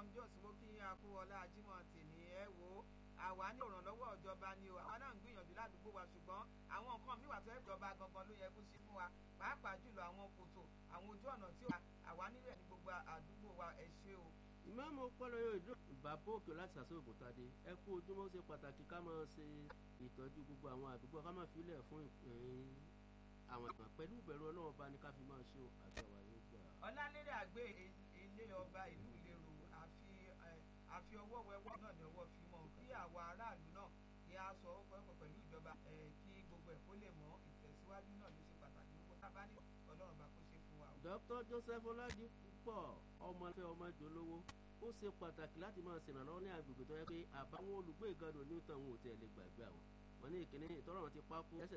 Jones mo kí akúwọlá ajímọ̀ tèmi ẹ wo àwa ní ìrànlọ́wọ́ ìjọba ni o àwa náà ń gbìyànjú ládùúgbò wa ṣùgbọ́n àwọn nǹkan míì wà tó ìjọba gangan ló yẹ kó ṣe fún wa pàápàá jùlọ àwọn kòtò àwọn ojú ọ̀nà tí àwa nílẹ̀ ní gbogbo àdúgbò wa ẹ ṣé o. ìmáàmù pọ́lọ́yọ̀ ìdúró bàbá òkè láti sàṣọ́gun tadé ẹ kú ojúmọ́ ṣe pàtàkì ká máa ṣe ìtọ́jú gbogbo àwọn àdúgbò ká máa filẹ̀ fún ìpín àwọn ìgbà pẹ̀lú ìbẹ̀rù ọlọ́run bá ní ká fi máa ṣe àgbàwà yóò gbà. ọlálérè àgbẹ̀ ilé ọba ìlú ìlérò àfi àfi ọwọ́ wẹwọ́ náà ní ọwọ́ fi mọ́ kí àwa aráàlú náà kí a sọ ọ̀pọ̀ pẹ̀lú ìjọba kí gbogbo ẹ̀ kó lè mọ ìtẹ̀síwájú náà ló ṣe pàtàkì gbogbo tábà ní ọlọ́run bá kó ṣe fún wa. Dr. Joseph Oladipo ọmọ ẹgbẹ́ ọmọ ìjọlówó ó ṣe pàtàkì láti máa ṣèrànlọ́wọ́ ní agbègbè tó yẹ pé àbáwọn olùgbé ìgàdùn ní ìtàn òun ò tẹ̀ lè gbàgbé àwọn wọn ní ìkíní ìtọ́rọ̀ wọn ti pákó ẹsẹ̀